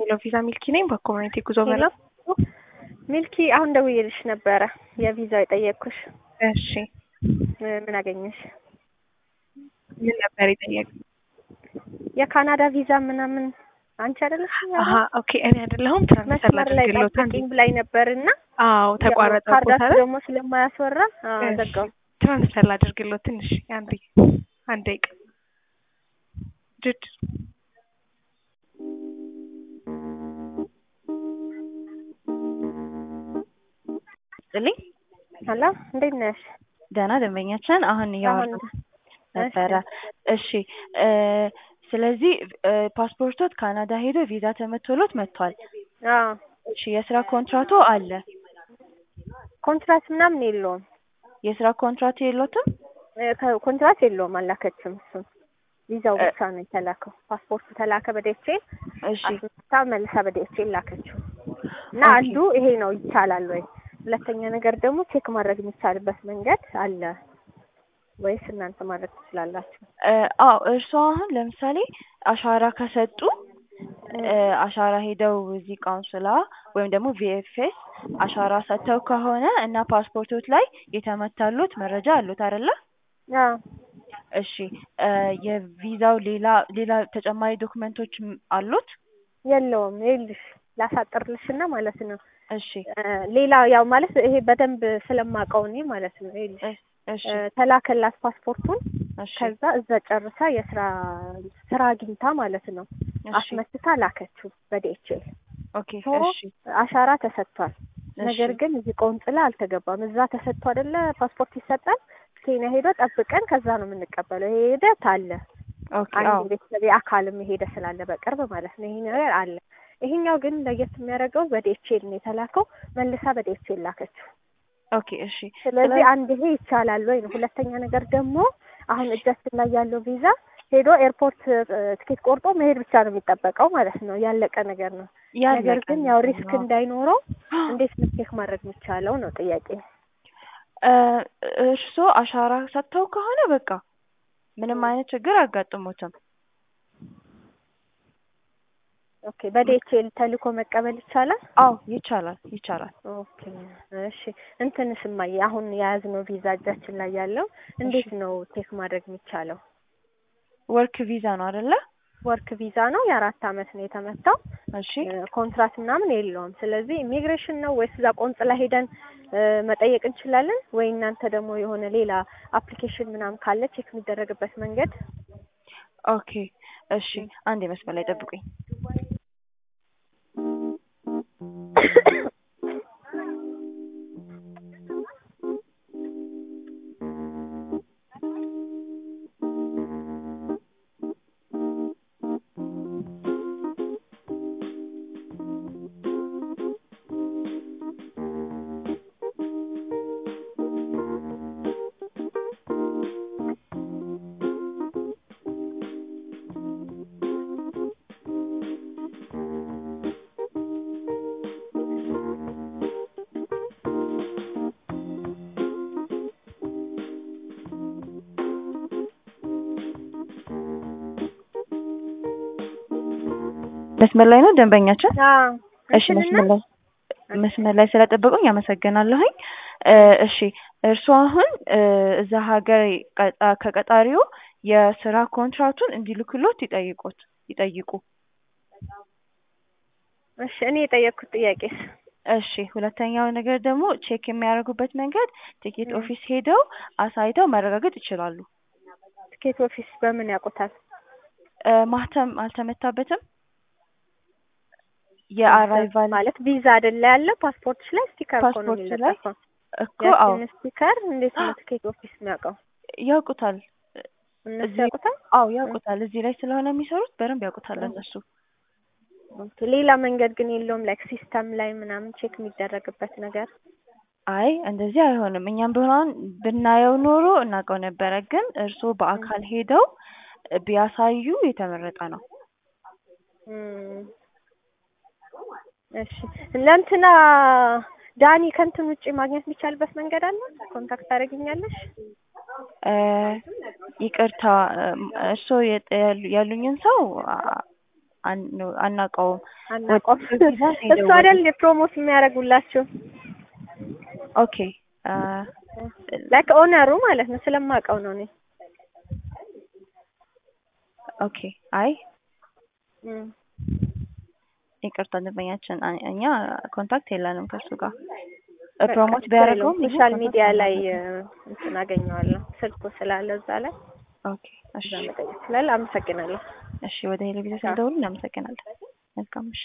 ሄሎ ቪዛ ሚልኪ ነኝ። በኮሚኒቲ ጉዞ በላ ሚልኪ አሁን ደውዬልሽ ነበረ የቪዛው የጠየቅኩሽ። እሺ ምን አገኘሽ? ምን ነበር የጠየቅ? የካናዳ ቪዛ ምናምን አንቺ አይደለሽ? አሀ ኦኬ። እኔ አይደለሁም ትራንስፈር መስመር ላይ ላድርግሎት። ጠብቂኝ ብላኝ ነበር እና አዎ ተቋረጠ። ካርዳችሁ ደግሞ ስለማያስወራ አዎ፣ እሺ። ዘጋው። ትራንስፈር ላድርግሎት ትንሽ አንዴ አንድ ደቂቃ ጅድ ስጥልኝ ሄሎ እንዴት ነሽ? ደህና ደንበኛችን አሁን እያወሩ አሁን ነበረ። እሺ እ ስለዚህ እ ፓስፖርቶት ካናዳ ሄዶ ቪዛ ተመቶሎት መጥቷል። አዎ እሺ የስራ ኮንትራቶ አለ። ኮንትራት ምናምን የለውም የስራ ኮንትራት የሎትም? እ ከ- ኮንትራት የለውም አላከችም። እሱን ቪዛው እ- ብቻ ነው የተላከው። ፓስፖርቱ ተላከ በዴቼል እሺ አስመታ መልሳ በዴቼል ላከችው እና ኦኬ። አንዱ ይሄ ነው ይቻላል ወይ? ሁለተኛ ነገር ደግሞ ቼክ ማድረግ የሚቻልበት መንገድ አለ ወይስ እናንተ ማድረግ ትችላላችሁ? እ አዎ እርስዎ አሁን ለምሳሌ አሻራ ከሰጡ እ አሻራ ሄደው እዚህ ካውንስላ ወይም ደግሞ ቪኤፍኤስ አሻራ ሰጥተው ከሆነ እና ፓስፖርቶት ላይ የተመታሉት መረጃ አሉት አይደለ? አዎ እሺ እ የቪዛው ሌላ ሌላ ተጨማሪ ዶክመንቶች ም- አሉት? የለውም። ይኸውልሽ ላሳጥርልሽና ማለት ነው እሺ እ ሌላ ያው ማለት ይሄ በደንብ ስለማውቀው እኔ ማለት ነው ይኸውልሽ እ- እሺ እ ተላከላት ፓስፖርቱን እሺ ከዛ እዛ ጨርሳ የስራ ስራ አግኝታ ማለት ነው እሺ አስመትታ ላከችው በዲኤችኤል ኦኬ ሶ እሺ አሻራ ተሰጥቷል። እሺ ነገር ግን እዚህ ቆንጽላ አልተገባም። እዛ ተሰጥቶ አይደለ ፓስፖርት ይሰጣል። ኬንያ ሄዶ ጠብቀን ከዛ ነው የምንቀበለው። ይሄ ሂደት አለ። ኦኬ አዎ አንድ ቤተሰብ አካልም የሄደ ስላለ በቅርብ ማለት ነው ይሄ ነገር አለ። ይሄኛው ግን ለየት የሚያደርገው በዲኤችኤል ነው የተላከው። መልሳ በዲኤችኤል ላከችው። ኦኬ እሺ ስለዚህ አንድ ይሄ ይቻላል ወይ ነው። ሁለተኛ ነገር ደግሞ አሁን እጃችን ላይ ያለው ቪዛ ሄዶ ኤርፖርት እ፣ ትኬት ቆርጦ መሄድ ብቻ ነው የሚጠበቀው ማለት ነው። ያለቀ ነገር ነው። ነገር ያለቀ ግን ያው ነገር ሪስክ ነው። እንዳይኖረው እንዴት ነው ቼክ ማድረግ የሚቻለው ነው ጥያቄ። እ እርስዎ አሻራ ሰጥተው ከሆነ በቃ ምንም አይነት ችግር አያጋጥሞትም። ኦኬ በዲኤችኤል ተልኮ መቀበል ይቻላል? አዎ ይቻላል ይቻላል። ኦኬ እሺ። እንትንስ እማዬ አሁን የያዝነው ቪዛ እጃችን ላይ ያለው እንዴት ነው ቼክ ማድረግ የሚቻለው? ወርክ ቪዛ ነው አይደለ? ወርክ ቪዛ ነው። የአራት አመት ነው የተመታው። እሺ ኮንትራት ምናምን የለውም። ስለዚህ ኢሚግሬሽን ነው ወይስ እዛ ቆንጽላ ሄደን እ፣ መጠየቅ እንችላለን ወይ? እናንተ ደግሞ የሆነ ሌላ አፕሊኬሽን ምናምን ካለ ቼክ የሚደረግበት መንገድ ኦኬ እሺ አንድ መስመር ላይ ጠብቁኝ። መስመር ላይ ነው ደንበኛችን? አዎ እሺ መስመር ላይ መስመር ላይ ስለጠበቁኝ አመሰግናለሁኝ። እ እሺ እርስዎ አሁን እ እዛ ሀገር ቀጣ- ከቀጣሪው የስራ ኮንትራቱን እንዲልኩሎት ይጠይቁት ይጠይቁ። እሺ እኔ የጠየቅኩት ጥያቄስ እሺ ሁለተኛው ነገር ደግሞ ቼክ የሚያደርጉበት መንገድ ቲኬት ም። ኦፊስ ሄደው አሳይተው ማረጋገጥ ይችላሉ። ትኬት ኦፊስ በምን ያውቁታል? እ ማህተም አልተመታበትም? የአራይቫል ማለት ቪዛ አይደለ ያለው ፓስፖርትሽ ላይ ስቲከር እኮ ነው ፓስፖርት ላይ የሚለጠፈው። እኮ አዎ ያችን ስቲከር እንዴት ነው ትኬት ኦፊስ የሚያውቀው? ያውቁታል። እነሱ እዚህ- ያውቁታል? አዎ ያውቁታል። እዚህ ላይ ስለሆነ የሚሰሩት በደንብ ያውቁታል እነሱ። ኦኬ። ሌላ መንገድ ግን የለውም ላይክ ሲስተም ላይ ምናምን ቼክ የሚደረግበት ነገር? አይ እንደዚህ አይሆንም። እኛም ቢሆን ብናየው ኖሮ እናውቀው ነበረ። ግን እርስዎ በአካል ሄደው ቢያሳዩ የተመረጠ ነው። እም። እሺ ለእንትና ዳኒ ከእንትን ውጭ ማግኘት የሚቻልበት መንገድ አለ? ኮንታክት ታደርጊኛለሽ? እ ይቅርታ እርስዎ የጠ- ያሉ- ያሉኝን ሰው አ- አን- አናውቀውም። አናውቀውም። ቪዛ ነው እሱ የደወሉት። አይደል ፕሮሞት የሚያደርጉላችሁ ኦኬ አ፣ ላይክ ኦነሩ ማለት ነው። ስለማውቀው ነው እኔ ኦኬ አይ እም። ይቅርታ ደንበኛችን አ- እኛ ኮንታክት የለንም ከሱ ጋር በቃ ፕሮሞት ችግር ቢያደርገውም የለውም። እኛ ሶሻል ኮንታክት ሚዲያ ላይ አናደርግም። እ፣ እንትን አገኘዋለሁ ስልኩ ስላለ እዛ ላይ ኦኬ እሺ እዛ መጠየቅ ስላለ አመሰግናለሁ። እሺ ወደ ቴሌቪዥን ስንደውል እናመሰግናለን። መልካም ምሽት።